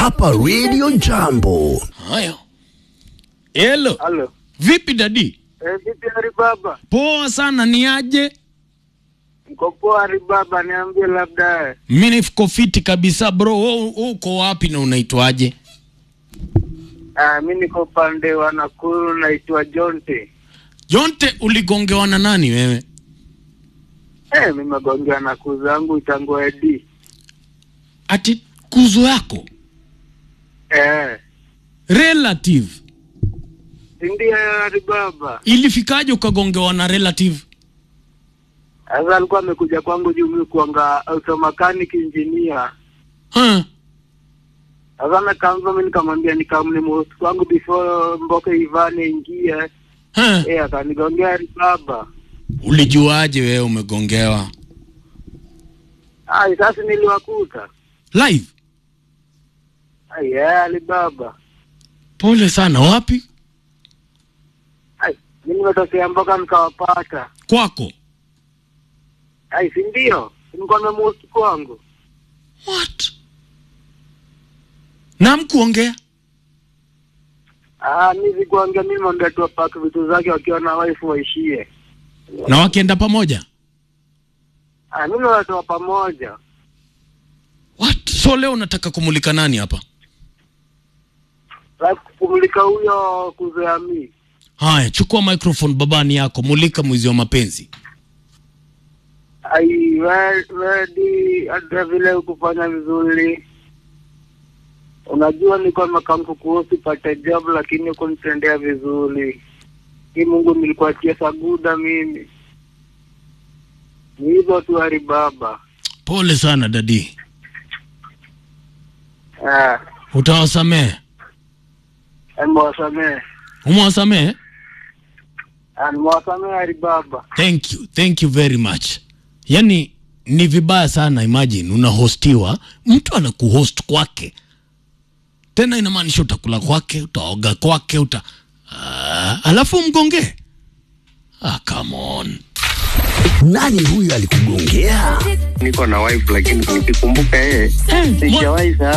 hapa Radio Jambo. Haya, hello, Halo. vipi dadi? Eh, vipi Hari Baba? Poa sana, ni aje? Mko poa Hari Baba, niambie labda eh, Mi niko fiti kabisa bro. Wewe wewe uko wapi na unaitwaje? ah, mi niko upande wa Nakuru naitwa Jonte. Jonte, uligongewa na nani wewe? Eh, mi megongewa na kuu zangu tangu Edi. Ati kuzo yako Eh, relative si ndio Hari Baba? ilifikaje ukagongewa na relative? Sasa alikuwa amekuja kwangu juu mi kuanga auto mechanic engineer. Huh? Sasa amekamva mi nikamwambia nikamne most kwangu before mboka ivane ingie. Huh? Eh, akanigongea Hari Baba. Ulijuaje wewe umegongewa Ai, sasa niliwakuta. live? Ai, eh, Hari Baba. Pole sana. Wapi? Ai, mi nimetokea mboka nikawapata. Kwako? Ai, si ndio? Nilikuwa nimemuhusu kwangu. What? Na mkuongea? Ah, mi sikuongea mimi mwambia tu apake vitu zake wakiwa na wife waishie. Na wakienda pamoja? Ah, mimi watoa pamoja. What? So leo unataka kumulika nani hapa? Like kumulika huyo kuzoea mi. Haya, chukua microphone babani yako, mulika mwizi wa mapenzi. Ai, we- wedi hata vile ukufanya vizuri. Unajua nilikuwa nimekamku kuhusu pate job lakini kunitendea vizuri. Hii Mungu nilikuachia saguda mimi. Ni hivyo tu Hari Baba. Pole sana dadi, Ah, utawasamehe. nimewasamehe. Umewasamehe? Ah, nimewasamehe Hari Baba. Thank you, thank you very much. Yani ni vibaya sana, imagine unahostiwa, mtu anakuhost kwake, tena inamaanisha utakula kwake, utaoga kwake, uta ah, alafu mgongee. Ah, come on. Nani huyu alikugongea? Niko na wife lakini nikikumbuka yeye Eh, mwa- sijawahi sahau